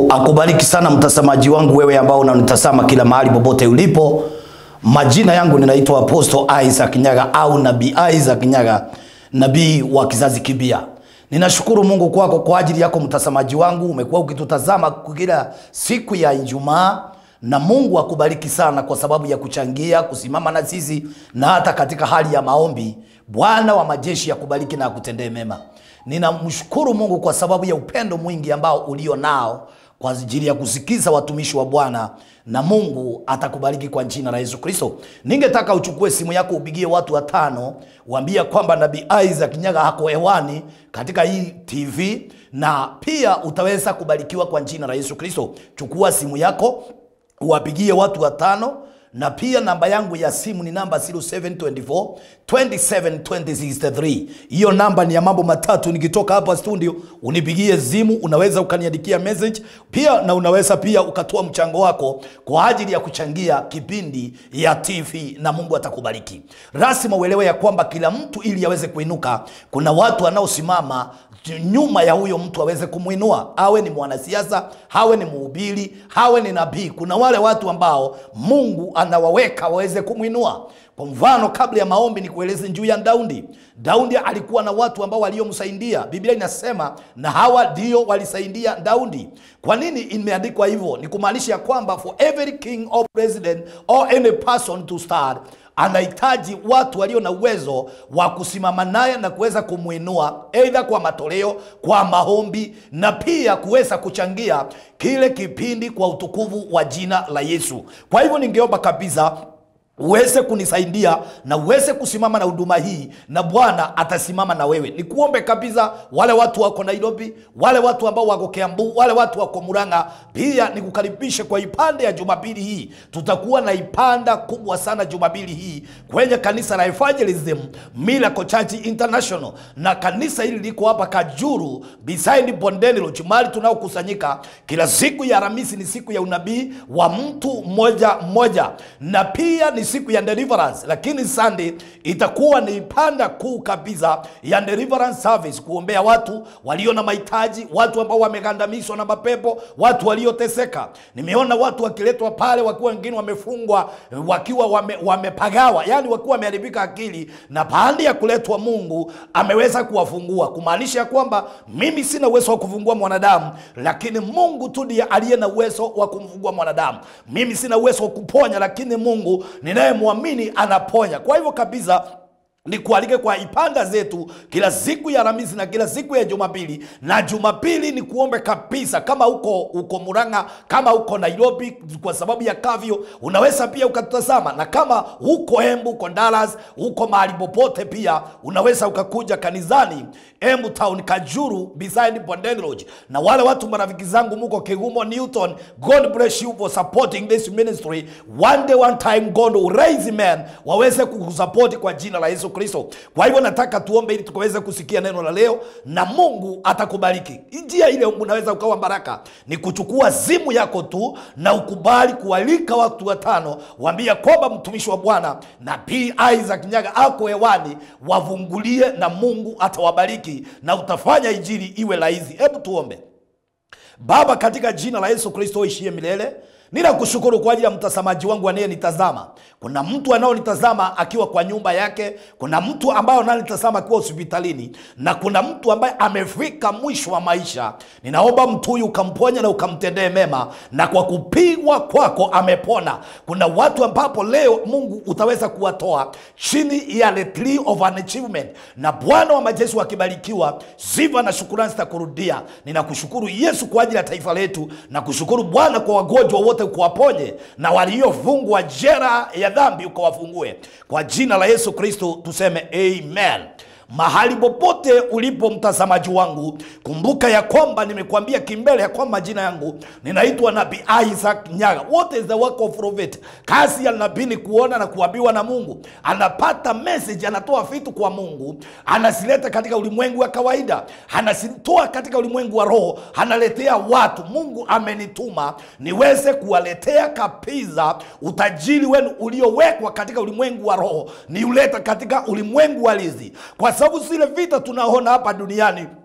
akubariki sana mtazamaji wangu, wewe ambao unanitazama kila mahali popote ulipo. Majina yangu ninaitwa Apostle Isaac Nyaga au Nabii Isaac Nyaga, nabii wa kizazi kipya. Ninashukuru Mungu kwako kwa ajili yako mtazamaji wangu, umekuwa ukitutazama kila siku ya Ijumaa na Mungu akubariki sana kwa sababu ya kuchangia kusimama na sisi na hata katika hali ya maombi. Bwana wa majeshi akubariki na akutendee mema. Ninamshukuru Mungu kwa sababu ya upendo mwingi ambao ulio nao kwa ajili ya kusikiza watumishi wa Bwana, na Mungu atakubariki kwa jina la Yesu Kristo. Ningetaka uchukue simu yako upigie watu watano, waambie kwamba Nabii Isaac Nyaga hako hewani katika hii TV, na pia utaweza kubarikiwa kwa jina la Yesu Kristo. Chukua simu yako uwapigie watu watano na pia namba yangu ya simu ni namba 0724 27 2063. Hiyo namba ni ya mambo matatu. Nikitoka hapa studio unipigie simu, unaweza ukaniandikia message pia, na unaweza pia ukatoa mchango wako kwa ajili ya kuchangia kipindi ya TV na Mungu atakubariki. Rasima uelewe ya kwamba kila mtu ili aweze kuinuka, kuna watu wanaosimama nyuma ya huyo mtu aweze kumwinua, awe ni mwanasiasa, awe ni mhubiri, awe ni nabii. Kuna wale watu ambao Mungu anawaweka waweze kumwinua. Kwa mfano, kabla ya maombi, ni kueleze juu ya Daudi. Daudi alikuwa na watu ambao waliomsaidia. Biblia inasema na hawa ndio walisaidia Daudi. Kwa nini imeandikwa hivyo? Ni kumaanisha ya kwamba for every king or president or any person to start anahitaji watu walio na uwezo wa kusimama naye na kuweza kumwinua, aidha kwa matoleo, kwa maombi na pia kuweza kuchangia kile kipindi kwa utukufu wa jina la Yesu. Kwa hivyo ningeomba kabisa uweze kunisaidia na uweze kusimama na huduma hii, na Bwana atasimama na wewe. Nikuombe kabisa, wale watu wako Nairobi, wale watu ambao wako Kiambu, wale watu wako Murang'a, pia nikukaribishe kwa ipande ya Jumapili hii. Tutakuwa na ipanda kubwa sana Jumapili hii kwenye kanisa la Evangelism Miracle Church International, na kanisa hili liko hapa Kajuru beside Bondeni Lodge, mahali tunaokusanyika kila siku ya Alhamisi. Ni siku ya unabii wa mtu mmoja mmoja, na pia ni siku ya deliverance, lakini Sunday itakuwa ni panda kuu kabisa ya deliverance service, kuombea watu walio na mahitaji, watu ambao wamegandamizwa na mapepo, watu walioteseka. Nimeona watu wakiletwa pale wakiwa wengine wamefungwa, wakiwa wame, wamepagawa, yani wakiwa wameharibika akili, na baada ya kuletwa Mungu ameweza kuwafungua, kumaanisha ya kwamba mimi sina uwezo wa kufungua mwanadamu, lakini Mungu tu ndiye aliye na uwezo wa kumfungua mwanadamu. Mimi sina uwezo wa kuponya, lakini Mungu ninayemwamini anaponya. Kwa hivyo kabisa nikualike kwa ipanda zetu kila siku ya Alhamisi na kila siku ya Jumapili. Na Jumapili ni kuombe kabisa, kama uko uko Murang'a, kama uko Nairobi kwa sababu ya kavyo, unaweza pia ukatutazama, na kama uko Embu, uko Dallas, uko mahali popote, pia unaweza ukakuja kanisani Embu Town Kajuru beside Bondeni Lodge. Na wale watu marafiki zangu muko Kigumo Newton, God bless you for supporting this ministry. One day one time God will raise men waweze kukusupport kwa jina la Yesu Kristo. Kwa hivyo nataka tuombe ili tukaweze kusikia neno la leo na Mungu atakubariki. Njia ile unaweza ukawa baraka ni kuchukua simu yako tu na ukubali kualika watu watano, waambia kwamba mtumishi wa Bwana Nabii Isaac Nyaga ako hewani, wavungulie na Mungu atawabariki na utafanya injili iwe rahisi. Hebu tuombe. Baba, katika jina la Yesu Kristo ishie milele Ninakushukuru kwa ajili ya mtazamaji wangu anayenitazama. Kuna mtu anaonitazama akiwa kwa nyumba yake, kuna mtu ambaye ananitazama akiwa hospitalini, na kuna mtu ambaye amefika mwisho wa maisha. Ninaomba mtu huyu ukamponya na ukamtendee mema, na kwa kupigwa kwako amepona. Kuna watu ambapo leo Mungu utaweza kuwatoa chini ya the tree of an achievement, na Bwana wa majeshi wakibarikiwa, sifa na shukurani zitakurudia. Ninakushukuru Yesu kwa ajili ya taifa letu, na kushukuru Bwana kwa wagonjwa wote ukuwaponye na waliofungwa jera ya dhambi ukawafungue kwa jina la Yesu Kristo, tuseme amen. Mahali popote ulipo mtazamaji wangu, kumbuka ya kwamba nimekuambia kimbele ya kwamba majina yangu ninaitwa Nabii Isaac Nyaga. What is the work of prophet? Kazi ya nabii ni kuona na kuambiwa na Mungu. Anapata message, anatoa vitu kwa Mungu, anazileta katika ulimwengu wa kawaida, anazitoa katika ulimwengu wa roho, analetea watu. Mungu amenituma niweze kuwaletea kabisa utajiri wenu uliowekwa katika ulimwengu wa roho, niuleta katika ulimwengu halisi kwa sababu zile vita tunaona hapa duniani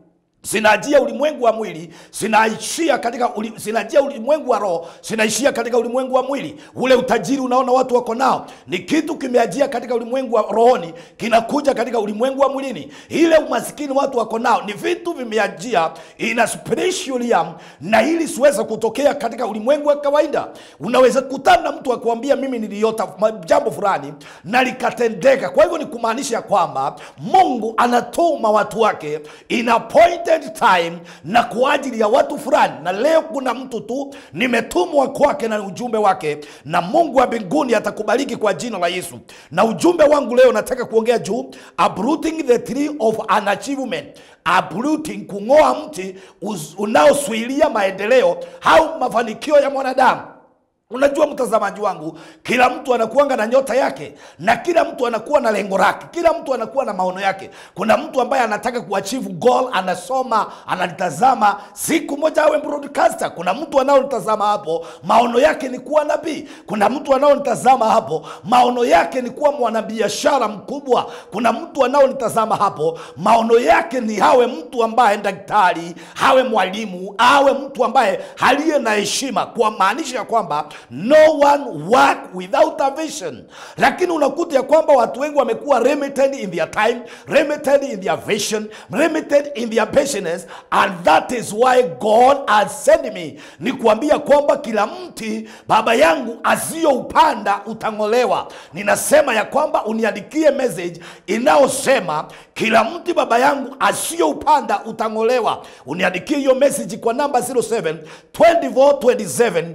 zinaajia ulimwengu wa mwili zinaishia katika uli, zinaajia ulimwengu wa roho zinaishia katika ulimwengu wa mwili ule utajiri unaona watu wako nao ni kitu kimeajia katika ulimwengu wa rohoni kinakuja katika ulimwengu wa mwilini ile umasikini watu wako nao ni vitu vimeajia ina spiritual realm na ili siweze kutokea katika ulimwengu wa kawaida unaweza kutana na mtu akuambia mimi niliota ma- jambo fulani na likatendeka kwa hivyo ni kumaanisha kwamba mungu anatuma watu wake in appointed time na kwa ajili ya watu fulani na leo kuna mtu tu nimetumwa kwake na ujumbe wake na mungu wa mbinguni atakubariki kwa jina la yesu na ujumbe wangu leo nataka kuongea juu uprooting the tree of an achievement uprooting kung'oa mti uz- unaosuilia maendeleo au mafanikio ya mwanadamu unajua mtazamaji wangu kila mtu anakuanga na nyota yake na kila mtu anakuwa na lengo lake kila mtu anakuwa na maono yake kuna mtu ambaye anataka kuachieve goal anasoma analitazama siku moja awe broadcaster kuna mtu anaolitazama hapo maono yake ni kuwa nabii kuna mtu anaolitazama hapo maono yake ni kuwa mwanabiashara mkubwa kuna mtu anaolitazama hapo maono yake ni hawe mtu ambaye daktari hawe mwalimu awe mtu ambaye aliye na heshima kwa maanisha ya kwamba no one work without a vision lakini unakuta ya kwamba watu wengi wamekuwa limited in their time limited in their vision limited in their patience and that is why god has sent me ni kuambia kwamba kila mti baba yangu asiyoupanda utang'olewa ninasema ya kwamba uniandikie message inayosema kila mti baba yangu asiyoupanda utang'olewa uniandikie hiyo message kwa namba 07 24 27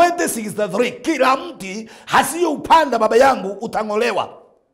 2063 kila mti asiyoupanda baba yangu utang'olewa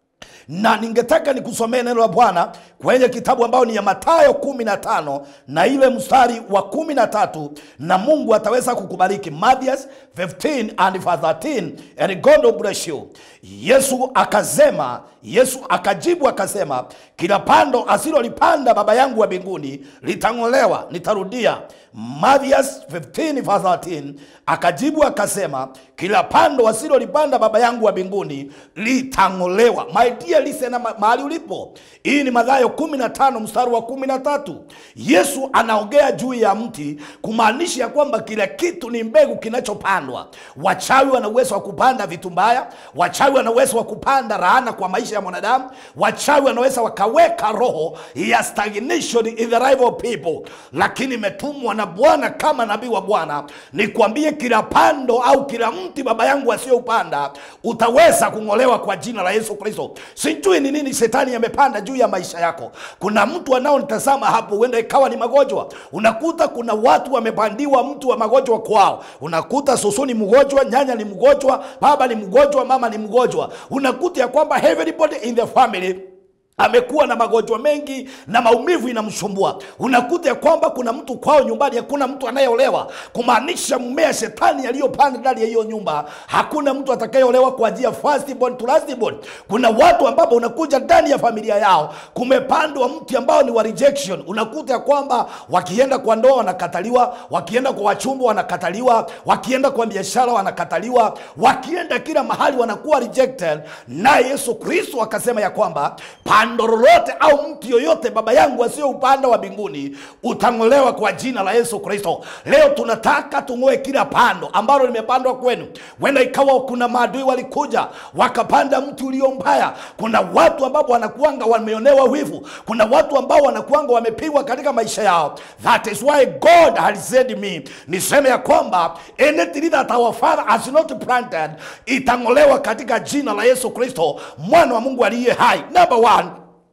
na ningetaka nikusomee neno la bwana kwenye kitabu ambayo ni ya matayo 15 na ile mstari wa 13 na mungu ataweza kukubariki Mathias 15 and verse 13 and god will bless you yesu akasema yesu akajibu akasema kila pando asilolipanda baba yangu wa mbinguni litang'olewa nitarudia Mathias 15 verse 13 akajibu akasema kila pando wasilolipanda baba yangu wa mbinguni litang'olewa my dear listen ma- mahali ulipo hii ni madhayo 15 mstari wa 13 yesu anaongea juu ya mti kumaanisha ya kwamba kila kitu ni mbegu kinachopandwa wachawi wana uwezo wa kupanda vitu mbaya wachawi wana uwezo wa kupanda laana kwa maisha ya mwanadamu wachawi wanaweza wakaweka roho ya stagnation in the life of people lakini imetumwa na bwana kama nabii wa bwana nikwambie kila pando au kila mti baba yangu asiyoupanda utaweza kung'olewa kwa jina la yesu kristo sijui ni nini shetani amepanda juu ya maisha yako kuna mtu anaonitazama hapo huenda ikawa ni magonjwa unakuta kuna watu wamepandiwa mtu wa magonjwa kwao unakuta susu ni mgonjwa nyanya ni mgonjwa baba ni mgonjwa mama ni mgonjwa unakuta ya kwamba everybody in the family amekuwa na magonjwa mengi na maumivu inamsumbua unakuta ya kwamba kuna mtu kwao nyumbani hakuna mtu anayeolewa kumaanisha mmea shetani aliyopanda ndani ya hiyo nyumba hakuna mtu atakayeolewa kwa ajili ya firstborn to lastborn kuna watu ambapo unakuja ndani ya familia yao kumepandwa mti ambao ni wa rejection unakuta ya kwamba wakienda kwa ndoa wanakataliwa wakienda kwa wachumba wanakataliwa wakienda kwa biashara wanakataliwa wakienda kila mahali wanakuwa rejected naye yesu kristo akasema ya kwamba pando lolote au mti yoyote baba yangu asiyo upanda wa mbinguni utang'olewa kwa jina la yesu kristo leo tunataka tung'oe kila pando ambalo limepandwa kwenu wenda ikawa kuna maadui walikuja wakapanda mti ulio mbaya kuna watu ambao wanakuanga wameonewa wivu kuna watu ambao wanakuanga wamepigwa katika maisha yao that is why god has said me niseme ya kwamba anything that our father has not planted itang'olewa katika jina la yesu kristo mwana wa mungu aliye hai number one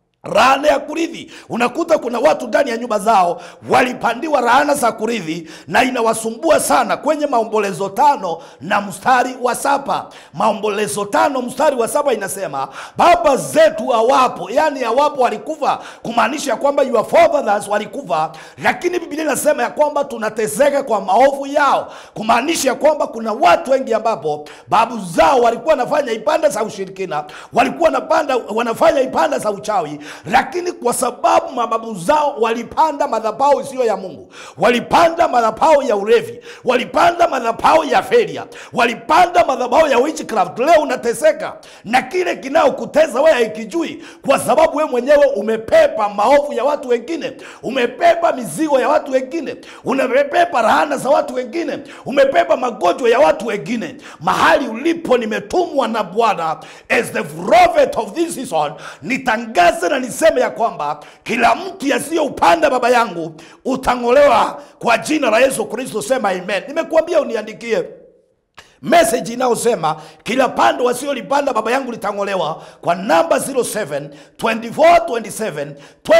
laana ya kurithi unakuta kuna watu ndani ya nyumba zao walipandiwa laana za kurithi na inawasumbua sana kwenye maombolezo tano na mstari wa saba maombolezo tano mstari wa saba inasema baba zetu hawapo yani hawapo walikufa kumaanisha ya kwamba your forefathers walikufa lakini biblia inasema ya kwamba tunateseka kwa maovu yao kumaanisha ya kwamba kuna watu wengi ambapo babu zao walikuwa wanafanya ibada za ushirikina walikuwa wanapanda, wanafanya ibada za uchawi lakini kwa sababu mababu zao walipanda madhabahu isiyo ya mungu walipanda madhabahu ya ulevi walipanda madhabahu ya feria walipanda madhabahu ya witchcraft leo unateseka na kile kinaokuteza wewe haikijui kwa sababu wewe mwenyewe umepepa maovu ya watu wengine umepepa mizigo ya watu wengine umepepa rahana za watu wengine umepepa magonjwa ya watu wengine mahali ulipo nimetumwa na bwana as the prophet of this season nitangaze na niseme ya kwamba kila mtu yasiyoupanda baba yangu utang'olewa kwa jina la yesu kristo sema amen nimekuambia uniandikie meseji inayosema kila pando wasiolipanda baba yangu litang'olewa kwa namba 07 24 27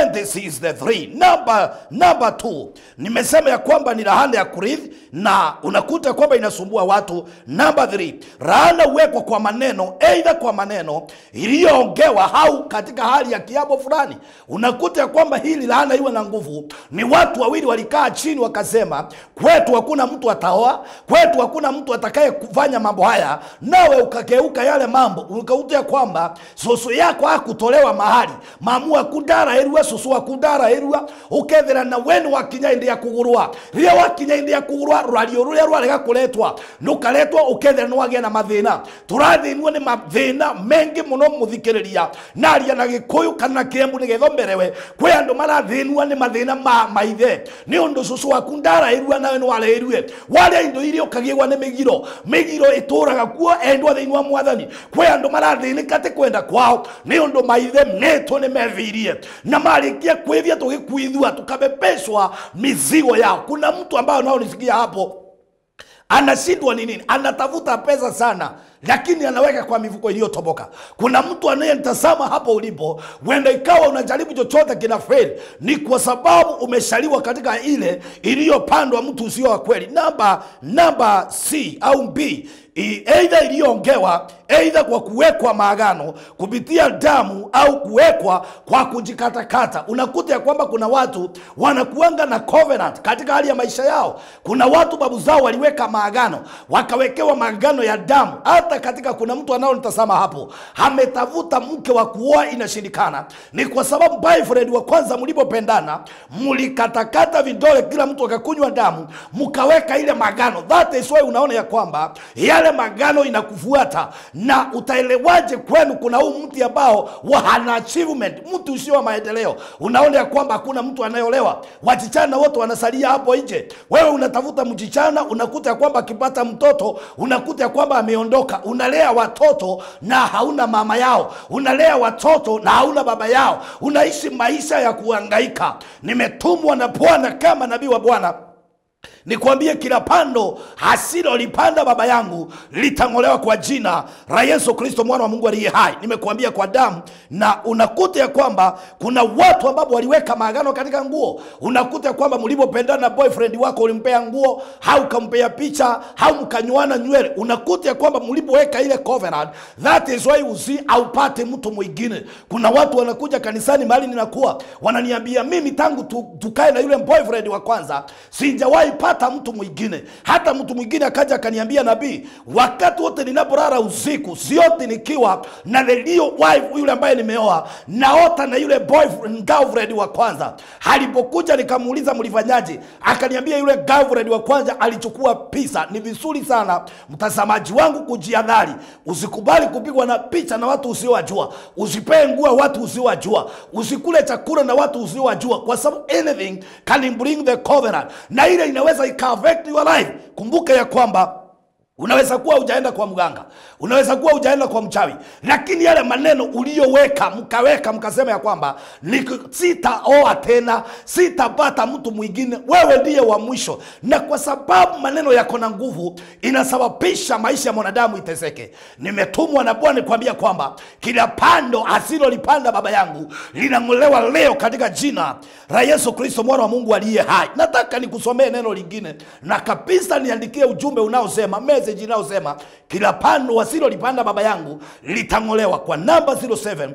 263 namba namba 2 nimesema ya kwamba ni rahana ya kurithi na unakuta kwamba inasumbua watu namba 3 rahana huwekwa kwa maneno eidha kwa maneno iliyoongewa au katika hali ya kiapo fulani unakuta ya kwamba hili lahana iwe na nguvu ni watu wawili walikaa chini wakasema kwetu hakuna mtu ataoa kwetu hakuna mtu atakaye kufanya mambo haya nawe ukageuka yale mambo ukauta kwamba susu yako hakutolewa mahali mamu akundara erua susu akundara erua ukethira na wenu wakinya indi ya kugurwa ria wakinya indi ya kugurwa rwario ruria rwarega kuretwa nukaretwa ukethira nwagia na mathina turathinwo ni mathina mengi muno muthikiriria naria na gikuyu kana kiembu nigetho mberewe kwi andu marathinwa ni mathina ma maithe ni undu susu waku ndarairua nawe nwareirue waria indo iria ukagiegwa ni migiro migiro ituraga kuo endwa thiini wa mwathani kwi andu marathinika ti kwenda kwao ni undu maithe netwo ni methirie na marikia kwithia tugikuithua tukabebeshwa mizigo yao kuna mtu ambayo naonisikia hapo anashindwa ni nini anatafuta pesa sana lakini anaweka kwa mifuko iliyotoboka kuna mtu anayenitazama hapo ulipo huenda ikawa unajaribu chochote kina feli ni kwa sababu umeshaliwa katika ile iliyopandwa mtu usio wa kweli namba namba c au b I- eidha iliyoongewa eidha kwa kuwekwa maagano kupitia damu au kuwekwa kwa kujikatakata unakuta ya kwamba kuna watu wanakuanga na covenant katika hali ya maisha yao kuna watu babu zao waliweka maagano wakawekewa maagano ya damu hata katika kuna mtu anaonitazama hapo ametafuta mke wa kuoa inashindikana ni kwa sababu boyfriend wa kwanza mlipopendana mlikatakata vidole kila mtu akakunywa damu mkaweka ile magano that is why unaona ya kwamba yale magano inakufuata na utaelewaje kwenu kuna huu mti ambao wa hana achievement mtu usio wa maendeleo unaona ya kwamba hakuna mtu anayeolewa wachichana wote wanasalia hapo nje wewe unatafuta mchichana unakuta ya kwamba akipata mtoto unakuta ya kwamba ameondoka unalea watoto na hauna mama yao unalea watoto na hauna baba yao unaishi maisha ya kuhangaika nimetumwa na bwana kama nabii wa bwana nikwambie kila pando hasilolipanda baba yangu litang'olewa kwa jina la yesu kristo mwana wa mungu aliye hai nimekuambia kwa damu na unakuta ya kwamba kuna watu ambao waliweka maagano katika nguo unakuta ya kwamba mlipopendana na boyfriend wako ulimpea nguo au ukampea picha au mkanywana nywele unakuta ya kwamba mlipoweka ile covenant that is why usi aupate mtu mwingine kuna watu wanakuja kanisani mahali ninakuwa wananiambia mimi tangu tu, tukae na yule boyfriend wa kwanza sijawahi pata mtu mwingine hata mtu mwingine akaja akaniambia nabii wakati wote ninapolala usiku siote nikiwa na the real wife yule ambaye nimeoa naota na yule boyfriend girlfriend wa kwanza alipokuja nikamuuliza mlifanyaje akaniambia yule girlfriend wa kwanza alichukua pisa ni vizuri sana mtazamaji wangu kujiadhari usikubali kupigwa na picha na watu usiowajua usipee nguo watu usiowajua usikule chakula na watu usiowajua kwa sababu anything can bring the covenant na ile inaweza ika affect your life kumbuka ya kwamba unaweza kuwa hujaenda kwa mganga unaweza kuwa hujaenda kwa mchawi lakini yale maneno uliyoweka mkaweka mkasema ya kwamba "Nik- sitaoa tena sitapata mtu mwingine wewe ndiye wa mwisho na kwa sababu maneno yako na nguvu inasababisha maisha ya mwanadamu iteseke nimetumwa na bwana kuambia kwamba kila pando asilolipanda baba yangu linang'olewa leo katika jina la yesu kristo mwana wa mungu aliye hai nataka nikusomee neno lingine na kabisa niandikie ujumbe unaosema message inayosema kila pando wasilolipanda baba yangu litang'olewa kwa namba 07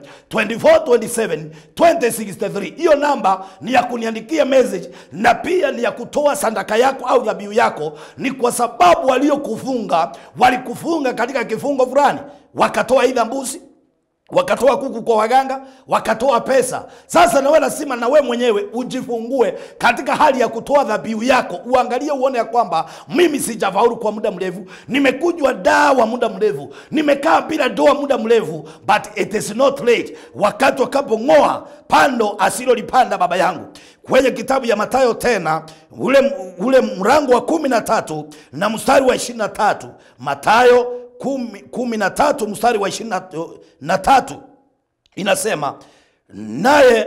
2427 2063 hiyo namba ni ya kuniandikia message na pia ni ya kutoa sandaka yako au dhabihu yako ni kwa sababu waliokufunga walikufunga katika kifungo fulani wakatoa idha mbuzi wakatoa kuku kwa waganga, wakatoa pesa. Sasa nawe lazima na we mwenyewe ujifungue katika hali ya kutoa dhabihu yako, uangalie uone ya kwamba mimi sijafaulu kwa muda mrefu, nimekujwa dawa muda mrefu, nimekaa bila doa muda mrefu, but it is not late, wakati wakapong'oa pando asilolipanda baba yangu. Kwenye kitabu ya Mathayo tena ule, ule mrango wa kumi na tatu na mstari wa ishirini na tatu Mathayo kumi, kumi na tatu mstari wa ishirini na tatu inasema naye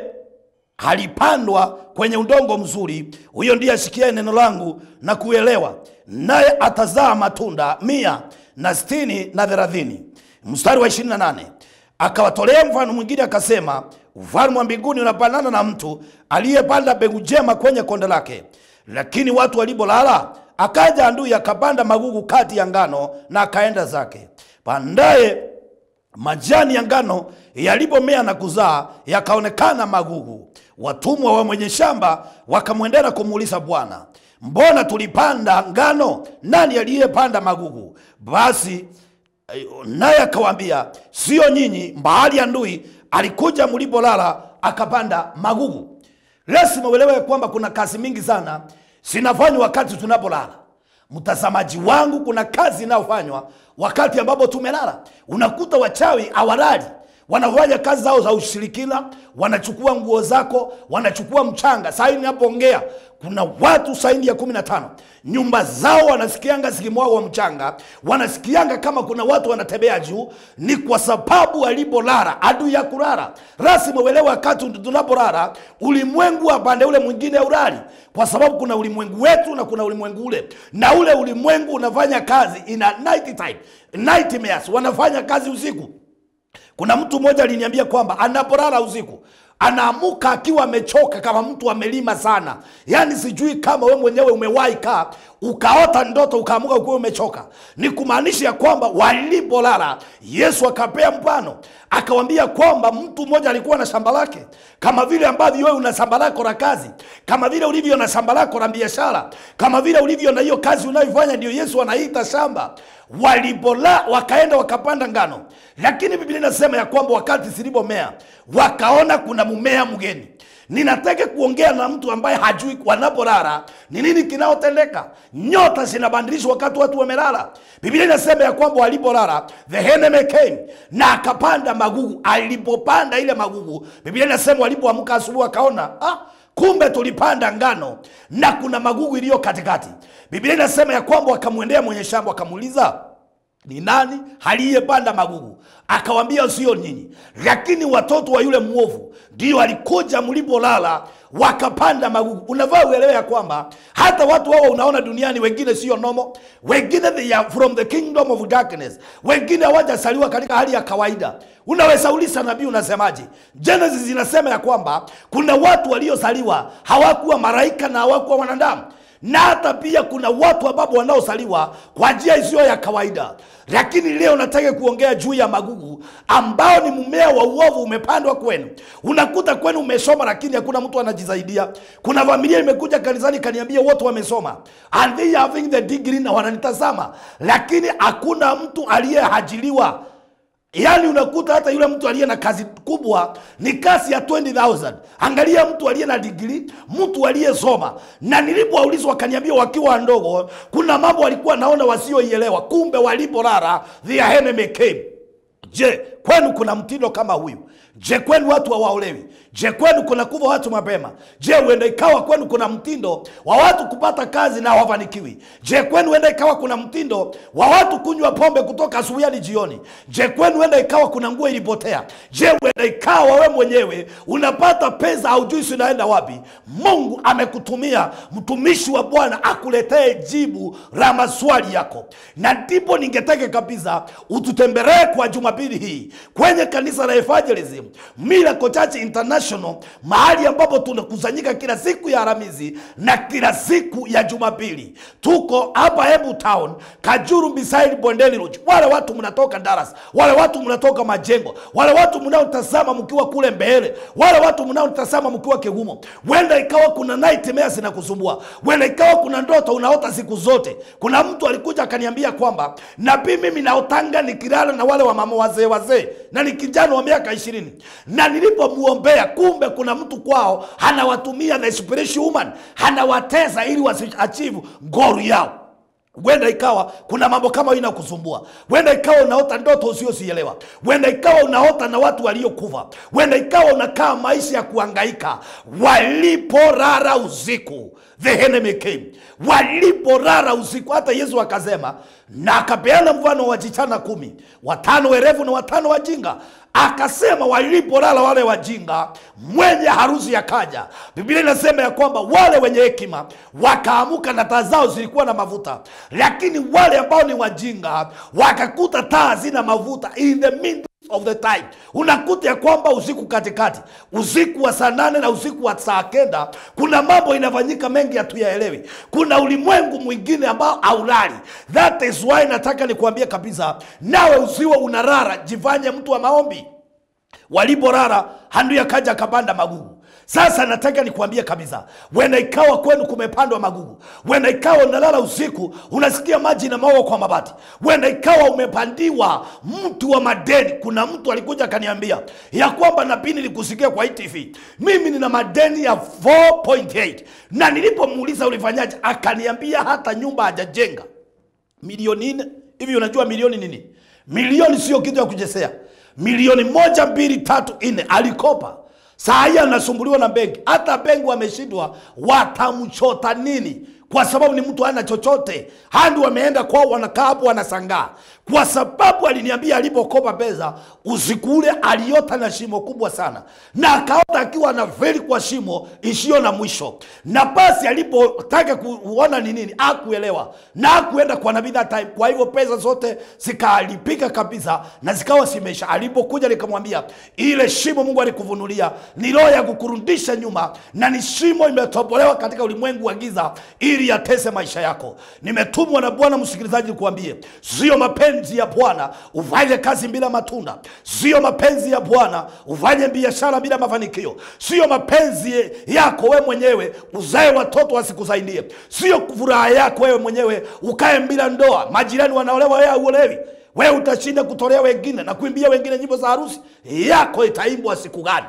halipandwa kwenye udongo mzuri, huyo ndiye asikiaye neno langu na kuelewa, naye atazaa matunda mia na sitini na thelathini. Mstari wa ishirini na nane akawatolea mfano mwingine akasema, ufalme wa mbinguni unafanana na mtu aliyepanda mbegu njema kwenye konde lake, lakini watu walipolala akaja adui akapanda magugu kati ya ngano na akaenda zake. Pandaye majani ya ngano yalipomea na kuzaa, yakaonekana magugu. Watumwa wa mwenye shamba wakamwendea na kumuuliza, Bwana, mbona tulipanda ngano? Nani aliyepanda magugu? Basi naye akawaambia, sio nyinyi, mbali ya ndui alikuja mlipolala akapanda magugu. Lazima uelewe kwamba kuna kazi mingi sana zinafanywa wakati tunapolala. Mtazamaji wangu, kuna kazi inayofanywa wakati ambapo tumelala. Unakuta wachawi hawalali, wanafanya kazi zao za ushirikina, wanachukua nguo zako, wanachukua mchanga. Saa hii ninapoongea kuna watu saini ya kumi na tano nyumba zao wanasikianga zikimwagwa mchanga, wanasikianga kama kuna watu wanatembea juu. Ni kwa sababu walipolala, adui ya kulala. Rasmi uelewe, wakati tunapolala, ulimwengu wa pande ule mwingine ulali, kwa sababu kuna ulimwengu wetu na kuna ulimwengu ule, na ule ulimwengu unafanya kazi ina night time, nightmares, wanafanya kazi usiku. Kuna mtu mmoja aliniambia kwamba anapolala usiku anaamuka akiwa amechoka kama mtu amelima sana. Yaani sijui kama we mwenyewe umewahi kaa ukaota ndoto ukaamuka ukiwa umechoka. Ni kumaanisha ya kwamba walipolala, Yesu akapea mfano, akawambia kwamba mtu mmoja alikuwa na shamba lake, kama vile ambavyo wewe una shamba lako la kazi, kama vile ulivyo na shamba lako la biashara, kama vile ulivyo na hiyo kazi unayoifanya, ndio Yesu anaita shamba. Walipola wakaenda wakapanda ngano, lakini Biblia inasema ya kwamba wakati zilipomea wakaona kuna mmea mgeni. Ninataka kuongea na mtu ambaye hajui wanapolala ni nini kinaotendeka. Nyota zinabadilishwa wakati watu wamelala. Biblia inasema ya kwamba walipolala, the enemy came na akapanda magugu. Alipopanda ile magugu, Biblia inasema walipoamka asubuhi wakaona ah, kumbe tulipanda ngano na kuna magugu iliyo katikati. Biblia inasema ya kwamba wakamwendea mwenye shamba wakamuuliza ni nani aliyepanda magugu? Akawambia sio nyinyi, lakini watoto wa yule mwovu ndio walikuja mlipolala wakapanda magugu. Unavaa uelewe ya kwamba hata watu wao unaona duniani, wengine sio nomo, wengine they are from the kingdom of darkness, wengine hawajasaliwa katika hali ya kawaida. Unaweza uliza nabii, unasemaje? Genesis zinasema ya kwamba kuna watu waliozaliwa hawakuwa malaika na hawakuwa wanadamu na hata pia kuna watu ambapo wanaosaliwa kwa njia isiyo ya kawaida. Lakini leo nataka kuongea juu ya magugu ambao ni mmea wa uovu umepandwa kwenu. Unakuta kwenu umesoma, lakini hakuna mtu anajisaidia. Kuna familia imekuja kanisani kaniambia wote wamesoma and they having the degree na wananitazama, lakini hakuna mtu aliyehajiliwa Yaani unakuta hata yule mtu aliye na kazi kubwa ni kazi ya 20000 angalia mtu aliye na digrii, mtu aliyesoma. Na nilipowaulizwa wakaniambia wakiwa ndogo, kuna mambo walikuwa naona wasioielewa, kumbe walipolala their enemy came. Je, kwenu kuna mtindo kama huyu? Je, kwenu watu hawaolewi? Je, kwenu kuna kuva watu mapema? Je, huenda ikawa kwenu kuna mtindo wa watu kupata kazi na hawafanikiwi? Je, kwenu huenda ikawa kuna mtindo wa watu kunywa pombe kutoka asubuhi hadi jioni? Je, kwenu huenda ikawa kuna nguo ilipotea? Je, huenda ikawa wewe mwenyewe unapata pesa haujui zinaenda wapi? Mungu amekutumia mtumishi wa Bwana akuletee jibu la maswali yako, na ndipo ningetaka kabisa ututembelee kwa Jumapili hii kwenye kanisa la Evangelism Miracle Church International, mahali ambapo tunakusanyika kila siku ya Alhamisi na kila siku ya Jumapili. Tuko hapa Embu Town, Kajuru beside Bondeni Lodge. Wale watu mnatoka Dallas, wale watu mnatoka Majengo, wale watu mnaotazama mkiwa kule mbele, wale watu mnaotazama mkiwa Kigumo, wenda ikawa kuna nightmare zinakusumbua, wenda ikawa kuna ndoto unaota siku zote. Kuna mtu alikuja akaniambia kwamba nabii, mimi naotanga nikilala na wale wa mama wazee wazee nimwombee, na ni kijana wa miaka ishirini, na nilipomwombea, kumbe kuna mtu kwao anawatumia the spiritual woman, anawatesa ili wasiachieve goal yao huenda ikawa kuna mambo kama hiyo inakusumbua huenda ikawa unaota ndoto usiosielewa huenda ikawa unaota na watu waliokufa huenda ikawa unakaa maisha ya kuangaika waliporara usiku the enemy came waliporara usiku hata yesu akasema na akapeana mfano wa wajichana kumi watano werevu na watano wajinga akasema waliporala wale wajinga mwenye harusi akaja biblia inasema ya kwamba wale wenye hekima wakaamuka na taa zao zilikuwa na mafuta lakini wale ambao ni wajinga wakakuta taa hazina mafuta in the meantime of the time unakuta ya kwamba usiku katikati usiku wa saa nane na usiku wa saa kenda kuna mambo inafanyika mengi hatuyaelewi kuna ulimwengu mwingine ambao aulali that is why nataka nikuambie kabisa nawe usiwe unarara jifanye mtu wa maombi waliporara handu yakaja akapanda magugu sasa nataka nikuambie kabisa wenda ikawa kwenu kumepandwa magugu wenda ikawa unalala usiku unasikia maji na maoa kwa mabati wenda ikawa umepandiwa mtu wa madeni kuna mtu alikuja akaniambia ya kwamba nabii nilikusikia kwa ITV mimi nina madeni ya 4.8 na nilipomuuliza ulifanyaje akaniambia hata nyumba hajajenga milioni nne hivi unajua milioni nini milioni sio kitu ya kuchezea milioni moja mbili tatu nne alikopa saa hii anasumbuliwa na benki hata benki wameshindwa watamchota nini kwa sababu ni mtu hana chochote handi wameenda kwao wanakaa hapo wanasangaa kwa sababu aliniambia alipokopa pesa usiku ule aliota na shimo kubwa sana na akaota akiwa na feri kwa shimo isiyo na mwisho na basi alipotaka kuona ni nini akuelewa na akuenda kwa nabii that time kwa hivyo pesa zote zikalipika kabisa na zikawa simesha alipokuja nikamwambia ile shimo mungu alikuvunulia ni roho ya kukurudisha nyuma na ni shimo imetobolewa katika ulimwengu wa giza ili yatese maisha yako nimetumwa na bwana msikilizaji nikuambie sio mapenzi ya bwana ufanye kazi bila matunda sio mapenzi ya bwana ufanye biashara bila mafanikio sio mapenzi yako wewe mwenyewe uzae watoto wasikusaidie sio furaha yako wewe mwenyewe ukae bila ndoa majirani wanaolewa wewe hauolewi wewe utashinda kutolea wengine na kuimbia wengine nyimbo za harusi yako itaimbwa siku gani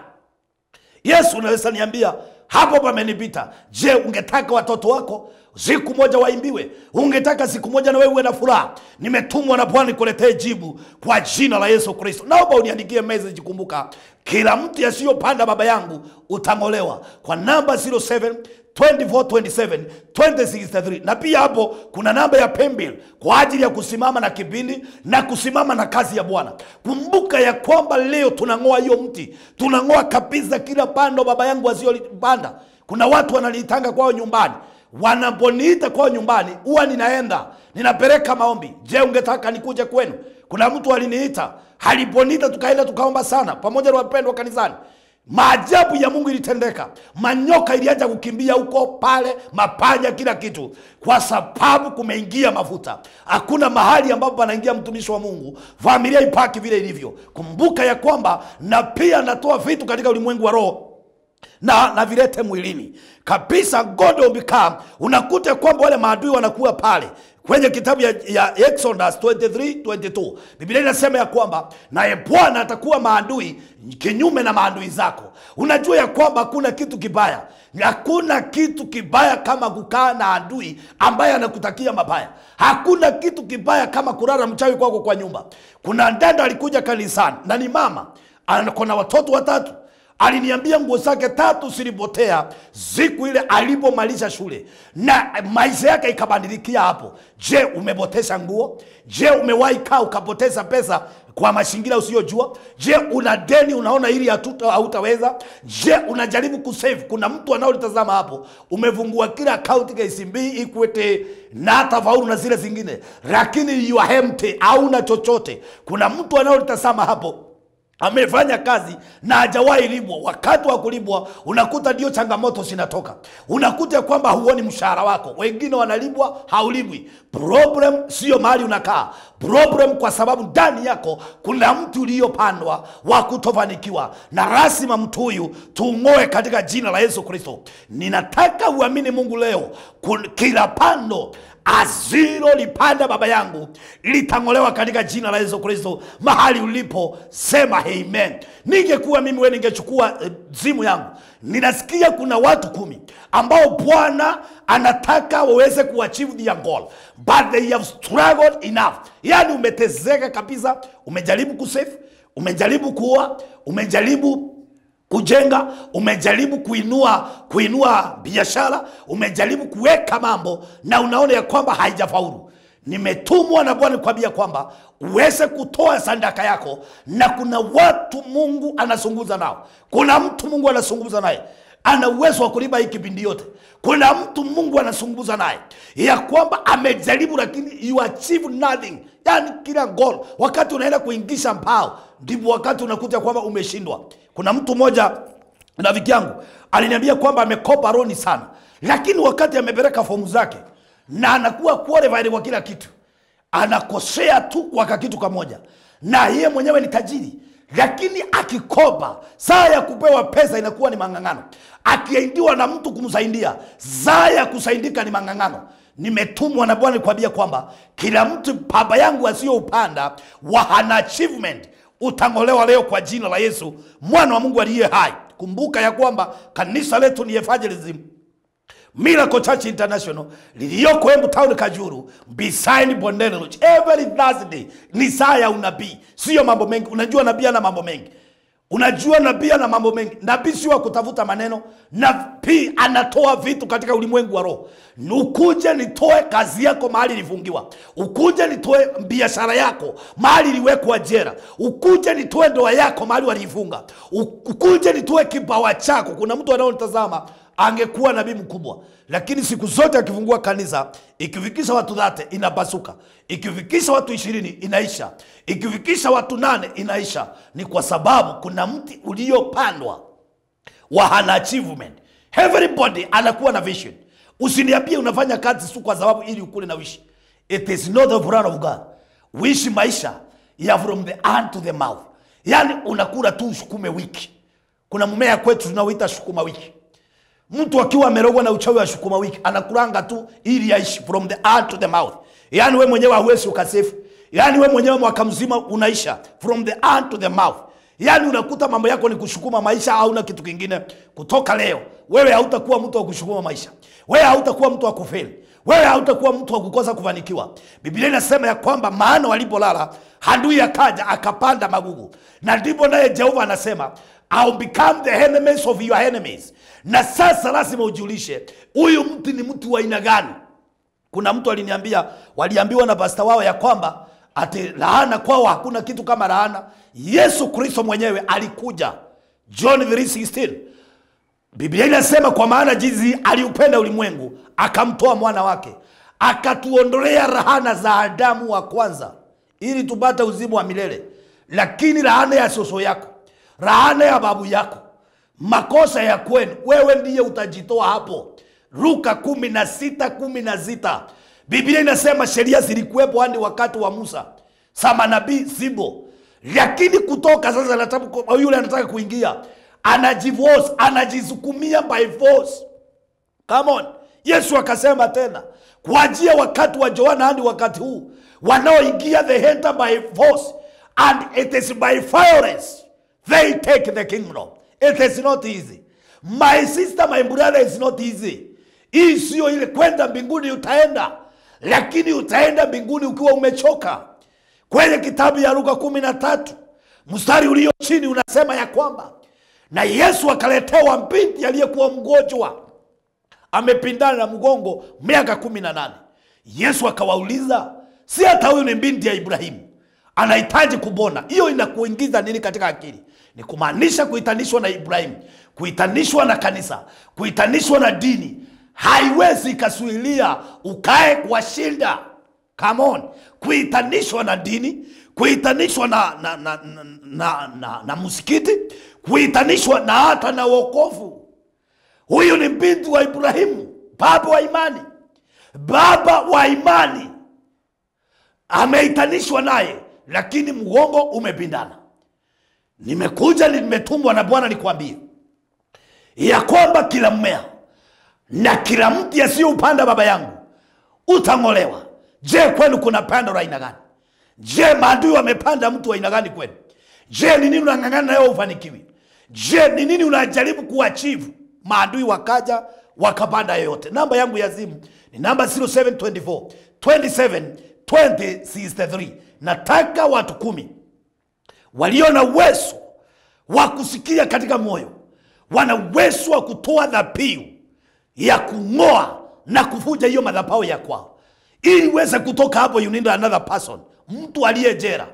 yesu unaweza niambia hapo pamenipita je ungetaka watoto wako siku moja waimbiwe ungetaka siku moja na wewe uwe na furaha nimetumwa na bwana nikuletee jibu kwa jina la yesu kristo naomba uniandikie message kumbuka kila mtu yasiyopanda baba yangu utang'olewa kwa namba 07 2427 2063 na pia hapo kuna namba ya pembil kwa ajili ya kusimama na kipindi na kusimama na kazi ya bwana kumbuka ya kwamba leo tunang'oa hiyo mti tunang'oa kabisa kila pando baba yangu asiyolipanda kuna watu wananiitanga kwao nyumbani wanaponiita kwao nyumbani huwa ninaenda ninapeleka maombi je ungetaka nikuje kwenu kuna mtu aliniita aliponiita tukaenda tukaomba sana pamoja na wapendwa kanisani maajabu ya mungu ilitendeka manyoka ilianza kukimbia huko pale mapanya kila kitu kwa sababu kumeingia mafuta hakuna mahali ambapo panaingia mtumishi wa mungu familia ipaki vile ilivyo kumbuka ya kwamba na pia natoa vitu katika ulimwengu wa roho na na vilete mwilini kabisa god will become unakuta kwamba wale maadui wanakuwa pale kwenye kitabu ya, ya exodus 23 22 biblia inasema ya kwamba naye bwana atakuwa maadui kinyume na maadui zako unajua ya kwamba hakuna kitu kibaya hakuna kitu kibaya kama kukaa na adui ambaye anakutakia mabaya hakuna kitu kibaya kama kulala mchawi kwako kwa nyumba kuna dada alikuja kanisani na ni mama ana watoto watatu aliniambia nguo zake tatu zilipotea siku ile alipomaliza shule na maisha yake ikabadilikia hapo je umepoteza nguo je umewahi kaa ukapoteza pesa kwa mazingira usiyojua je una deni unaona ili hatuta- hautaweza je unajaribu kusave kuna mtu anaolitazama hapo umefungua kila akaunti KCB Equity na hata faulu na zile zingine lakini you are empty hauna chochote kuna mtu anaolitazama hapo amefanya kazi na hajawahi libwa. Wakati wa kulibwa unakuta ndio changamoto zinatoka, unakuta kwamba huoni mshahara wako, wengine wanalibwa, haulibwi. Problem sio mahali unakaa, problem kwa sababu ndani yako kuna mtu uliyopandwa wa kutofanikiwa, na lazima mtu huyu tung'oe katika jina la Yesu Kristo. Ninataka uamini Mungu leo, kun- kila pando asilolipanda baba yangu litang'olewa katika jina la Yesu Kristo. Mahali ulipo sema amen. Ningekuwa mimi wewe, ningechukua eh, simu yangu. Ninasikia kuna watu kumi ambao Bwana anataka waweze kuachieve their goal but they have struggled enough. Yani umetezeka kabisa, umejaribu kusave, umejaribu kuoa, umejaribu kujenga umejaribu kuinua kuinua biashara umejaribu kuweka mambo na unaona ya kwamba haijafaulu nimetumwa na bwana kuambia kwamba uweze kutoa sadaka yako na kuna watu mungu anazungumza nao kuna mtu mungu anazungumza naye ana uwezo wa kulipa hii kipindi yote kuna mtu mungu anazungumza naye ya kwamba amejaribu lakini you achieve nothing yani kila goal wakati unaenda kuingisha mpao ndipo wakati unakuta kwamba umeshindwa kuna mtu mmoja rafiki yangu aliniambia kwamba amekopa roni sana lakini wakati amepeleka fomu zake na anakuwa qualified kwa kila kitu anakosea tu kwa kakitu kamoja na yeye mwenyewe ni tajiri lakini akikopa saa ya kupewa pesa inakuwa ni mang'ang'ano akiaidiwa na mtu kumsaidia saa ya kusaidika ni mang'ang'ano nimetumwa na bwana kuambia kwamba kila mtu baba yangu asiyoupanda wa hana achievement utang'olewa leo kwa jina la yesu mwana wa mungu aliye hai kumbuka ya kwamba kanisa letu ni evangelism Miracle Church International liliyoko Embu Town Kajuru beside Bondeni Lodge. Every Thursday ni saa ya unabii, sio mambo mengi. Unajua nabii ana mambo mengi, unajua nabii ana mambo mengi. Nabii sio wa kutafuta maneno, nabii anatoa vitu katika ulimwengu wa roho. Ukuje nitoe kazi yako mahali ilifungiwa, ukuje nitoe biashara yako mahali iliwekwa jera, ukuje nitoe ndoa yako mahali waliifunga, ukuje nitoe kipawa chako. Kuna mtu anaonitazama angekuwa nabii mkubwa, lakini siku zote akifungua kanisa, ikifikisha watu dhate inapasuka, ikifikisha watu ishirini inaisha, ikifikisha watu nane inaisha. Ni kwa sababu kuna mti uliopandwa wa hana achievement. Everybody anakuwa na vision. Usiniambie unafanya kazi tu kwa sababu ili ukule na wishi. It is not the plan of God. Wishi maisha ya from the hand to the mouth, yaani unakula tu sukume wiki. Kuna mmea kwetu tunauita sukuma wiki mtu akiwa amerogwa na uchawi wa sukuma wiki anakulanga tu ili aishi from the heart to the mouth yaani we mwenyewe hauwezi ukasefu yaani we mwenyewe mwaka mzima unaisha from the heart to the mouth yaani unakuta mambo yako ni kushukuma maisha hauna kitu kingine kutoka leo wewe hautakuwa mtu wa kushukuma maisha wewe hautakuwa mtu wa kufeli wewe hautakuwa mtu wa kukosa kufanikiwa biblia inasema ya kwamba maana walipolala adui akaja akapanda magugu na ndipo naye jehova anasema I'll become the enemies of your enemies na sasa lazima ujiulishe huyu mtu ni mtu wa aina gani kuna mtu aliniambia waliambiwa na pasta wao ya kwamba ati laana kwao hakuna kitu kama laana yesu kristo mwenyewe alikuja john 3:16 biblia inasema kwa maana jinsi aliupenda ulimwengu akamtoa mwana wake akatuondolea rahana za adamu wa kwanza ili tupate uzima wa milele lakini laana ya soso yako laana ya babu yako makosa ya kwenu wewe ndiye utajitoa hapo luka kumi na sita kumi na sita biblia inasema sheria zilikuwepo hadi wakati wa musa sa manabii zibo lakini kutoka sasa anataka, yule anataka kuingia anajivosi anajisukumia by force Come on. Yesu akasema tena kuanzia wakati wa Yohana hadi wakati huu wanaoingia they enter by force and it is by violence they take the kingdom. It is not easy. My sister, my brother, is not easy. Hii sio ile kwenda mbinguni utaenda, lakini utaenda mbinguni ukiwa umechoka. Kwenye kitabu ya Luka kumi na tatu mstari ulio chini unasema ya kwamba na Yesu akaletewa binti aliyekuwa mgonjwa amepindana na mgongo miaka kumi na nane. Yesu akawauliza, si hata huyu ni binti ya Ibrahimu, anahitaji kupona? Hiyo inakuingiza nini katika akili? Ni kumaanisha kuhitanishwa na Ibrahimu, kuhitanishwa na kanisa, kuhitanishwa na dini haiwezi ikasuilia ukae kwa shida. Come on, kuhitanishwa na dini, kuhitanishwa na, na, na, na, na, na, na msikiti, kuhitanishwa na hata na wokovu. Huyu ni binti wa Ibrahimu, baba wa imani, baba wa imani ameitanishwa naye, lakini mgongo umepindana. Nimekuja, nimetumwa na Bwana nikwambie ya kwamba kila mmea na kila mti asiyoupanda baba yangu utang'olewa je kwenu kuna pando la aina gani je maadui wamepanda mtu wa aina gani kwenu je ni nini unang'ang'ana nayo ufanikiwi je ni nini unajaribu kuachivu maadui wakaja wakapanda yoyote namba yangu ya simu ni namba 0724 27 20 63 nataka watu kumi walio na uwezo wa kusikia katika moyo wana uwezo wa kutoa dhabihu ya kung'oa na kuvuja hiyo madhabahu ya kwao ili uweze kutoka hapo you need another person mtu aliye jera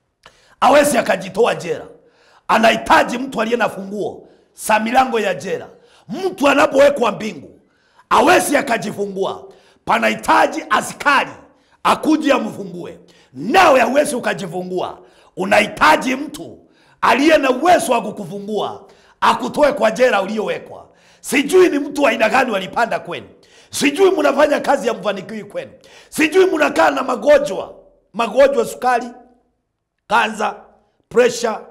awezi akajitoa jera anahitaji mtu aliye na funguo za milango ya jera mtu anapowekwa mbingu awezi akajifungua panahitaji askari akuje amfungue nawe hauwezi ukajifungua unahitaji mtu aliye na uwezo wa kukufungua akutoe kwa jera uliowekwa sijui ni mtu wa aina gani walipanda kwenu sijui mnafanya kazi ya mfanikiwi kwenu sijui mnakaa na magonjwa magonjwa sukari kanza presha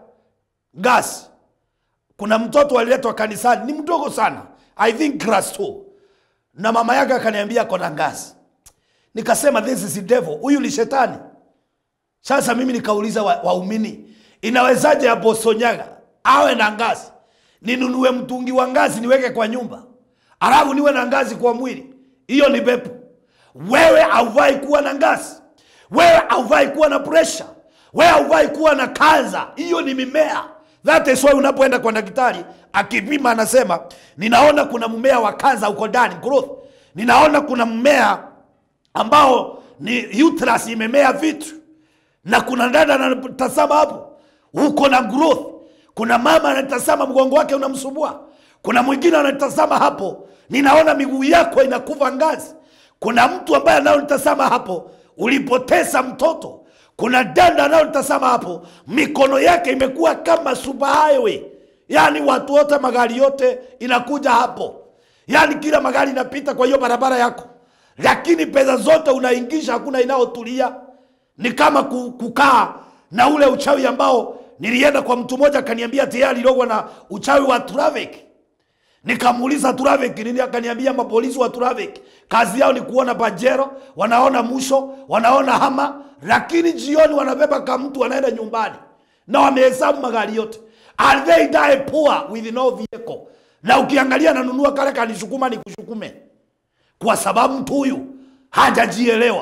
gas kuna mtoto aliletwa kanisani ni mdogo sana i think class 2 na mama yake akaniambia kona ngasi nikasema this is devil huyu ni shetani sasa mimi nikauliza wa- waumini inawezaje aposonyaga awe na ngazi ninunue mtungi wa ngazi niweke kwa nyumba alafu niwe na ngazi kwa mwili hiyo ni pepo wewe haufai kuwa na ngazi wewe haufai kuwa na presha wewe haufai kuwa na kanza hiyo ni mimea that is why unapoenda kwa daktari akipima anasema ninaona kuna mmea wa kanza uko ndani growth ninaona kuna mmea ambao ni uterus imemea vitu na kuna dada anatazama hapo uko na growth kuna mama anatazama mgongo wake unamsumbua kuna mwingine anatazama hapo ninaona miguu yako inakuva ngazi kuna mtu ambaye anaonitazama hapo ulipoteza mtoto kuna dada anaonitazama hapo mikono yake imekuwa kama super highway yaani watu wote magari yote inakuja hapo yaani kila magari inapita kwa hiyo barabara yako lakini pesa zote unaingisha hakuna inayotulia ni kama ku- kukaa na ule uchawi ambao nilienda kwa mtu mmoja akaniambia tayari logwa na uchawi wa traffic nikamuuliza traffic nini akaniambia mapolisi wa traffic kazi yao ni kuona pajero wanaona musho wanaona hama lakini jioni wanabeba kama mtu wanaenda nyumbani na wamehesabu magari yote and they die poor with no vehicle na ukiangalia nanunua kale kanishukuma ni kushukume kwa sababu mtu huyu hajajielewa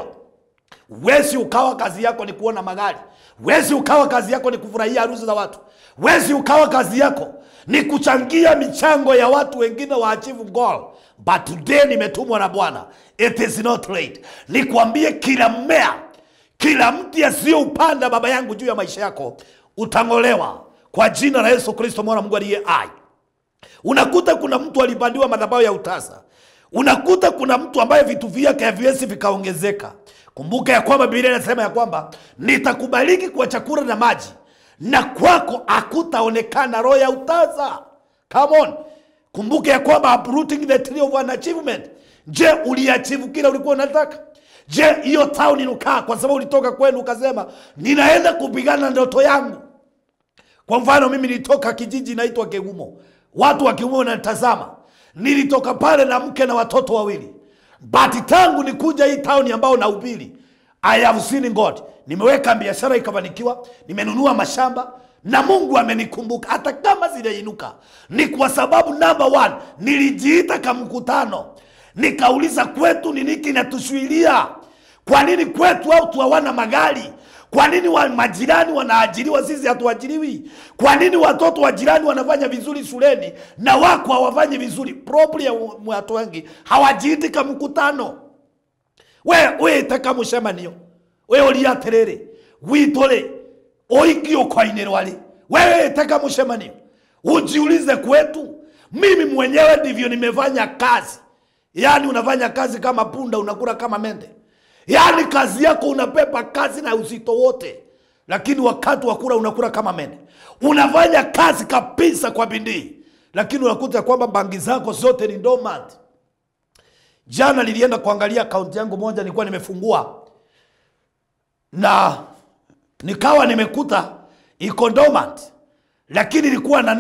wezi ukawa kazi yako ni kuona magari wezi ukawa kazi yako ni kufurahia harusi za watu wezi ukawa kazi yako ni kuchangia michango ya watu wengine wa achieve goal but today nimetumwa na bwana it is not late nikwambie kila mmea kila mti asiyoupanda baba yangu juu ya maisha yako utang'olewa kwa jina la yesu kristo mwana wa mungu aliye ai unakuta kuna mtu alipandiwa madhabahu ya utasa unakuta kuna mtu ambaye vitu vyake haviwezi vikaongezeka kumbuka ya kwamba biblia inasema ya kwamba nitakubariki kwa chakula na maji na kwako hakutaonekana roho ya utasa come on kumbuka ya kwamba uprooting the tree of an achievement je uliachivu kile ulikuwa unataka je hiyo town inukaa kwa sababu ulitoka kwenu ukasema ninaenda kupigana na ndoto yangu kwa mfano mimi nilitoka kijiji inaitwa Kegumo, watu wa Kegumo wanatazama. Nilitoka pale na mke na watoto wawili, but tangu nikuja hii town ambao nahubiri, I have seen God. Nimeweka biashara ikafanikiwa, nimenunua mashamba na Mungu amenikumbuka hata kama sijainuka. Ni kwa sababu number one, nilijiita kamkutano, nikauliza kwetu ni nini kinatuzuilia kwa nini kwetu watu hawana magari? Kwa nini wa majirani wanaajiriwa, sisi hatuajiriwi? Kwa nini watoto wa jirani wanafanya vizuri shuleni na wako hawafanyi vizuri? Problem ya watu wengi hawajiiti ka mkutano. We wite mucemanio we uri atiriri gwitå oingio kwainä ri we wite mucemanio ujiulize kwetu mimi mwenyewe ndivyo nimefanya kazi yaani unafanya kazi kama punda unakula kama mende yaani kazi yako unapepa kazi na uzito wote lakini wakati wa kula unakula kama mende unafanya kazi kabisa kwa bidii lakini unakuta kwamba bangi zako zote ni dormant jana nilienda kuangalia akaunti yangu moja nilikuwa nimefungua na nikawa nimekuta iko dormant lakini ilikuwa na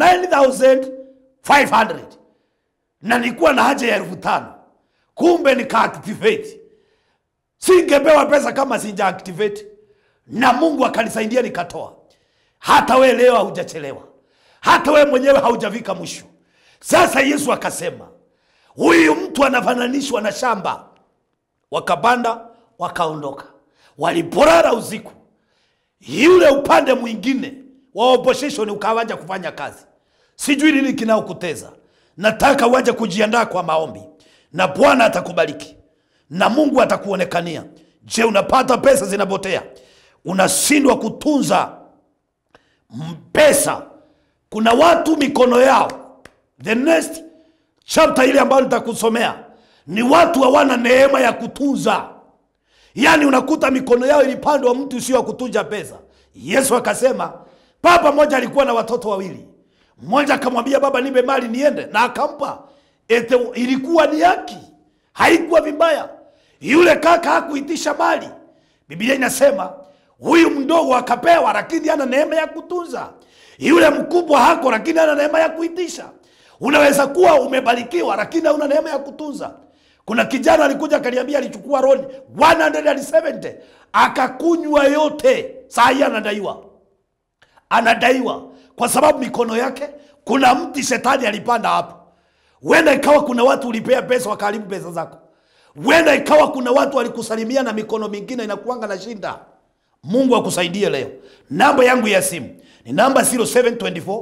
9500 na nilikuwa na haja ya elfu tano kumbe nikaactivate singepewa pesa kama sinja activate na mungu akanisaidia nikatoa hata we leo haujachelewa hata we mwenyewe haujafika mwisho sasa yesu akasema huyu mtu anafananishwa na shamba wakapanda wakaondoka waliporara usiku yule upande mwingine wa opposition ukawaja kufanya kazi sijui nini kinaokuteza nataka uaje kujiandaa kwa maombi na bwana atakubariki na mungu atakuonekania je unapata pesa zinapotea unashindwa kutunza m- pesa kuna watu mikono yao the next chapter ile ambayo nitakusomea ni watu hawana neema ya kutunza yaani unakuta mikono yao ilipandwa mtu sio wa kutunza pesa yesu akasema baba mmoja alikuwa na watoto wawili mmoja akamwambia baba nipe mali niende na akampa Ete, ilikuwa ni haki haikuwa vibaya yule kaka hakuitisha mali biblia inasema huyu mdogo akapewa lakini ana neema ya kutunza yule mkubwa hako lakini ana neema ya kuitisha unaweza kuwa umebarikiwa lakini hauna neema ya kutunza kuna kijana alikuja akaniambia alichukua roni 170 akakunywa yote saa hii anadaiwa anadaiwa kwa sababu mikono yake kuna mti shetani alipanda hapo huenda ikawa kuna watu ulipea pesa wakaharibu pesa zako huenda ikawa kuna watu walikusalimia na mikono mingine inakuanga na shinda mungu akusaidie leo namba yangu ya simu ni namba 0724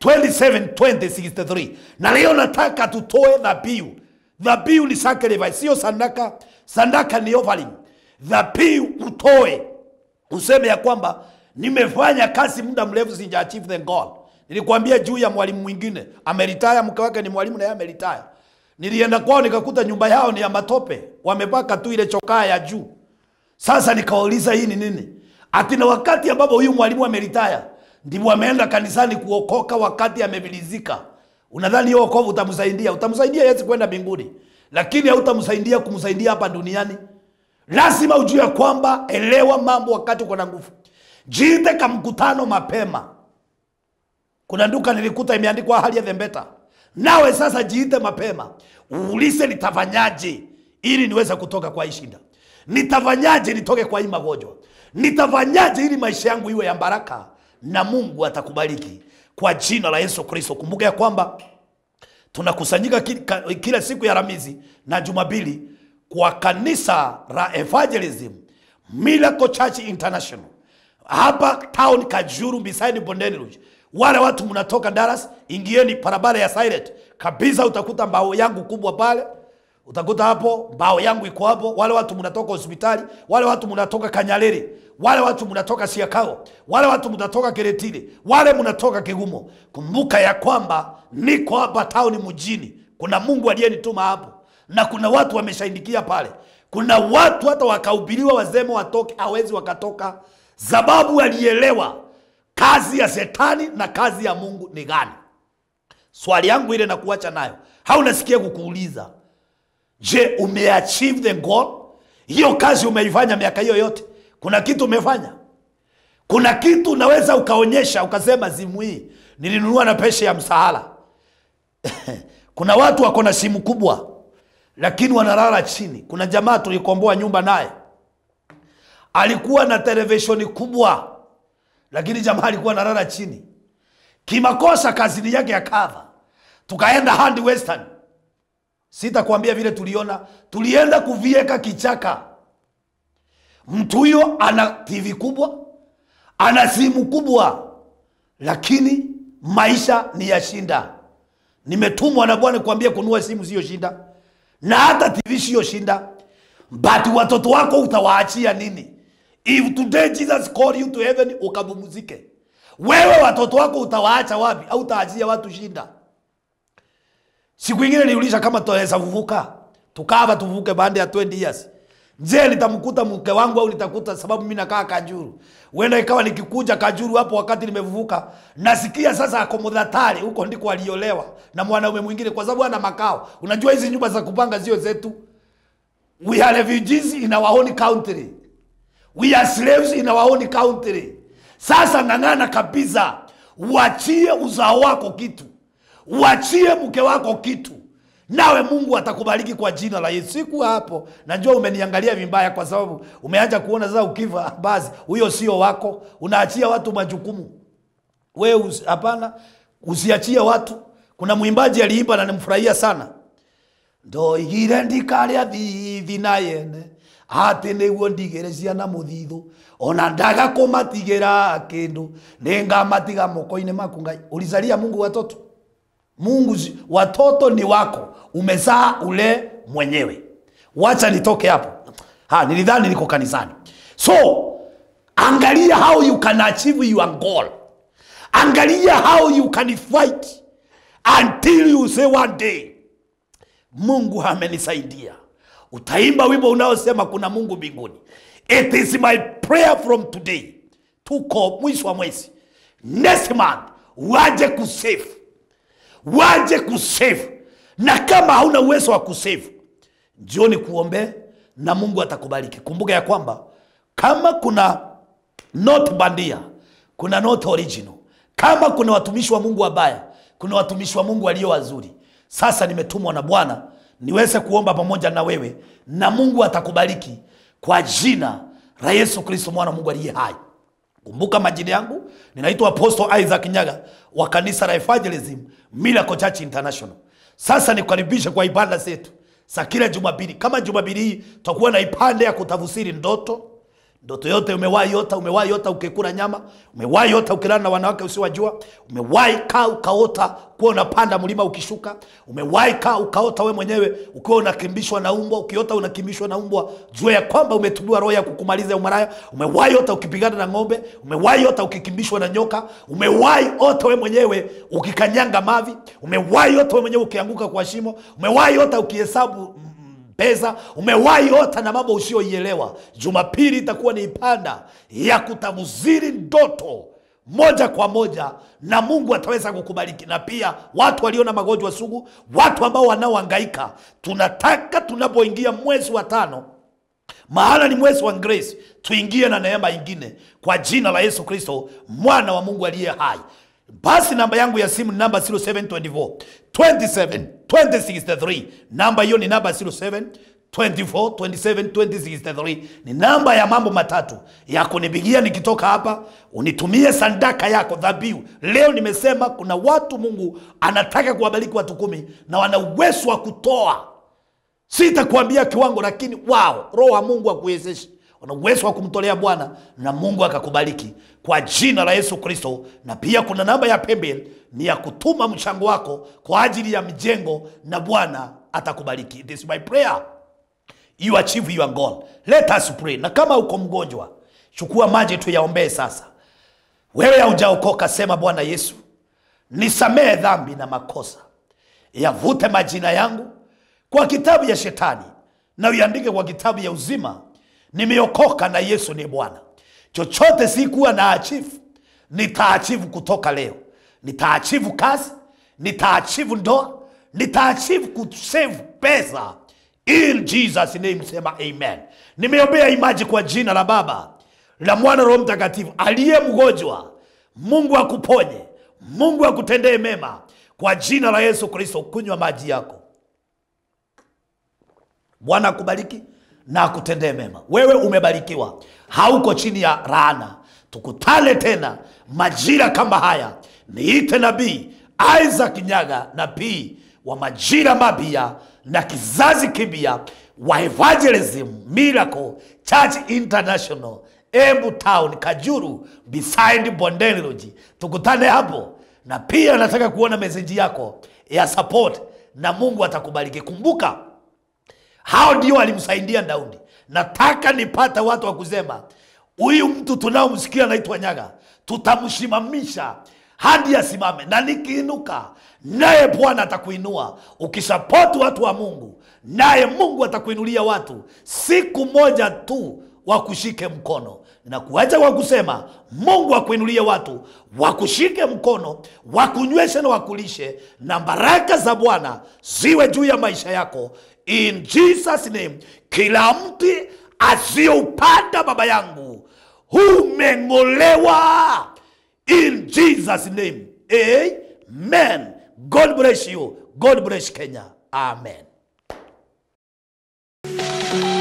272063 na leo nataka tutoe dhabihu dhabihu ni sacrifice sio sandaka sandaka ni offering dhabihu utoe useme ya kwamba nimefanya kazi muda mrefu sija achieve the goal nilikwambia juu ya mwalimu mwingine ameritaya mke wake ni mwalimu na yeye ameritaya nilienda kwao nikakuta nyumba yao ni ya matope wamepaka tu ile chokaa ya juu sasa nikawauliza hii ni nini ati na wakati ambapo huyu mwalimu ameritaya ndipo ameenda kanisani kuokoka wakati amevilizika unadhani hiyo wokovu utamsaidia utamsaidia yesi kwenda mbinguni lakini hautamsaidia kumsaidia hapa duniani lazima ujue kwamba elewa mambo wakati uko na nguvu jiite ka mkutano mapema kuna nduka nilikuta imeandikwa hali ya thembeta nawe sasa jiite mapema uulize nitafanyaje ili niweze kutoka kwa hii shida nitafanyaje nitoke kwa hii magonjwa nitafanyaje ili maisha yangu iwe ya baraka na mungu atakubariki kwa jina la yesu kristo kumbuka ya kwamba tunakusanyika ki- ka- kila siku ya ramizi na jumapili kwa kanisa la evangelism miracle church international hapa town kajuru beside bondeni Rouge. wale watu mnatoka daras ingieni barabara ya silent kabisa utakuta mbao yangu kubwa pale utakuta hapo mbao yangu iko hapo wale watu mnatoka hospitali wale watu mnatoka kanyarere wale watu mnatoka siakao wale watu mnatoka keretile wale mnatoka kigumo kumbuka ya kwamba niko hapa tauni mjini kuna mungu aliyenituma hapo na kuna watu wameshaindikia pale kuna watu hata wakahubiriwa wazeme watoke hawezi wakatoka sababu walielewa kazi ya shetani na kazi ya mungu ni gani swali yangu ile nakuacha nayo haunasikia kukuuliza je umeachieve the goal hiyo kazi umeifanya miaka hiyo yote kuna kitu umefanya kuna kitu unaweza ukaonyesha ukasema simu hii nilinunua na pesha ya msahara kuna watu wako na simu kubwa lakini wanalala chini kuna jamaa tulikomboa nyumba naye alikuwa na televisheni kubwa lakini jamaa alikuwa analala chini kimakosa kazini yake ya kadha tukaenda handi western sitakwambia vile tuliona tulienda kuvieka kichaka mtu huyo ana tv kubwa ana simu kubwa lakini maisha ni ya shinda nimetumwa na bwana kuambia kunua simu siyo shinda na hata tv siyo shinda but watoto wako utawaachia nini if today jesus call you to heaven ukapumzike wewe watoto wako utawaacha wapi au utaachia watu shinda siku ingine niuliza kama tunaweza kuvuka tukava tuvuke baada ya 20 years je nitamkuta mke wangu au nitakuta sababu mimi nakaa kajuru huenda ikawa nikikuja kajuru hapo wakati nimevuka nasikia sasa ako mudhatari huko ndiko aliolewa na mwanaume mwingine kwa sababu ana makao unajua hizi nyumba za kupanga sio zetu we are refugees in our own country we are slaves in our own country sasa ng'ang'ana kabisa uachie uzao wako kitu uachie mke wako kitu nawe mungu atakubariki kwa jina la yesu siku hapo najua umeniangalia vibaya kwa sababu umeanza kuona sasa ukiva basi huyo sio wako unaachia watu majukumu we usi- hapana usiachie watu kuna mwimbaji aliimba na nimfurahia sana ndoigire ndikarĩa thithi na yene atĩ nĩguo ndigĩre ciana mũthithũ ona ndaga kũmatigĩra kĩndũ nĩngamatiga moko-inĩ maku ngai ulizalia mungu watoto mungu zi- watoto ni wako umezaa ule mwenyewe wacha nitoke hapo ha nilidhani niko kanisani so angalia how you can achieve your goal angalia how you can fight until you say one day mungu amenisaidia utaimba wimbo unaosema kuna mungu mbinguni it is my prayer from today tuko mwisho wa mwezi next month waje kusave waje kusave na kama hauna uwezo wa kusave jioni kuombe na mungu atakubariki kumbuka ya kwamba kama kuna not bandia kuna not original kama kuna watumishi wa mungu wabaya kuna watumishi wa mungu walio wazuri sasa nimetumwa na bwana niweze kuomba pamoja na wewe na mungu atakubariki kwa jina la yesu kristo mwana wa mungu aliye hai kumbuka majina yangu ninaitwa apostle isaac nyaga wa kanisa la evangelism miracle church international sasa nikukaribishe kwa ibada zetu za kila jumapili kama jumapili hii tutakuwa na ipande ya kutafsiri ndoto ndoto yote umewahi yota umewahi yota ukikula nyama umewahi yota ukilala na wanawake usiwajua umewahi kaa ukaota kuwa unapanda mlima ukishuka umewahi kaa ukaota we mwenyewe ukiwa unakimbishwa na umbwa ukiota unakimbishwa na umbwa jua ya kwamba umetubiwa roho ya kukumaliza umaraya umewahi ota ukipigana na ng'ombe umewahi ota ukikimbishwa na nyoka umewahi ota we mwenyewe ukikanyanga mavi umewahi ota we mwenyewe ukianguka kwa shimo umewahi ota ukihesabu mm, pesa umewahi ota na mambo usioielewa jumapili itakuwa ni ipanda ya kutafsiri ndoto moja kwa moja na mungu ataweza kukubariki na pia watu walio na magonjwa sugu watu ambao wanaohangaika tunataka tunapoingia mwezi wa tano maana ni mwezi wa grace tuingie na neema ingine kwa jina la yesu kristo mwana wa mungu aliye hai basi namba yangu ya simu ni namba 0724 27 2063 namba hiyo ni namba 07 24 27 2063 ni namba ya mambo matatu ya kunipigia nikitoka hapa unitumie sandaka yako dhabihu leo nimesema kuna watu mungu anataka kuwabariki watu kumi na wana uwezo wa kutoa sitakuambia kiwango lakini wao roho wa mungu akuwezeshe una uwezo wa kumtolea bwana na mungu akakubariki kwa jina la yesu kristo na pia kuna namba ya pembel ni ya kutuma mchango wako kwa ajili ya mjengo na bwana atakubariki it is my prayer you achieve your goal let us pray na kama uko mgonjwa chukua maji tuyaombee sasa wewe haujaokoka sema bwana yesu nisamehe dhambi na makosa yavute majina yangu kwa kitabu ya shetani na uiandike kwa kitabu ya uzima nimeokoka na yesu ni bwana chochote sikuwa na achivu nitaachivu kutoka leo nitaachivu kazi nitaachivu ndoa nitaachivu kusave pesa in jesus name sema amen nimeombea imaji kwa jina la baba la mwana roho mtakatifu aliye mgonjwa mungu akuponye mungu akutendee mema kwa jina la yesu kristo kunywa maji yako bwana akubariki na akutendee mema wewe umebarikiwa hauko chini ya laana tukutane tena majira kama haya niite nabii isaac nyaga nabii wa majira mapya na kizazi kipya wa evangelism miracle church international embu town kajuru beside bondeni Lodge. tukutane hapo na pia nataka kuona meseji yako ya support na mungu atakubariki kumbuka hao ndio walimsaidia daudi nataka nipate watu wa kusema huyu mtu tunaomsikia anaitwa nyaga tutamsimamisha hadi asimame na nikiinuka naye bwana atakuinua ukisapoti watu wa mungu naye mungu atakuinulia watu siku moja tu wakushike mkono nakuacha kwa kusema mungu akuinulie watu wakushike mkono wakunyweshe na wakulishe na baraka za bwana ziwe juu ya maisha yako in jesus name kila mti asiyoupanda baba yangu umeng'olewa in jesus name amen god bless you god bless kenya amen